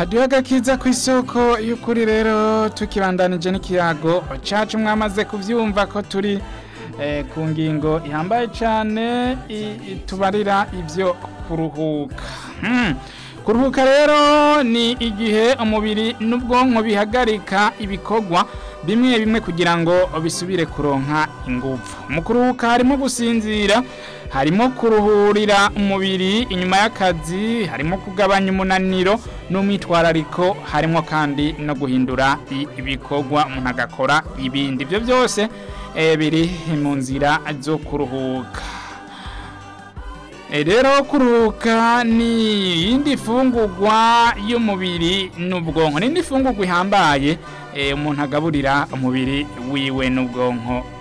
hadiho agakiza ku isoko y'ukuri rero tukibandanije n'ikiyago cacu mwamaze kuvyumva ko turi eh, ku ngingo ihambaye cane i- itubarira ivyo kuruhuka hmm. kuruhuka rero ni igihe umubiri n'ubwonko bihagarika ibikorwa bimwe bimwe kugira ngo bisubire kuronka ingufu mu kuruhuka harimo gusinzira harimo kuruhurira umubiri inyuma y'akazi harimo kugabanya umunaniro n'umwitwarariko harimo kandi no guhindura i- ibikorwa umuntu agakora ibindi ibyo byose eh, biri mu nzira zo kuruhuka E, rero kuruhuka ni iyindi fungurwa y'umubiri n'ubwonko ni indi fungurwa ihambaye eh, umuntu agaburira umubiri wiwe n'ubwonko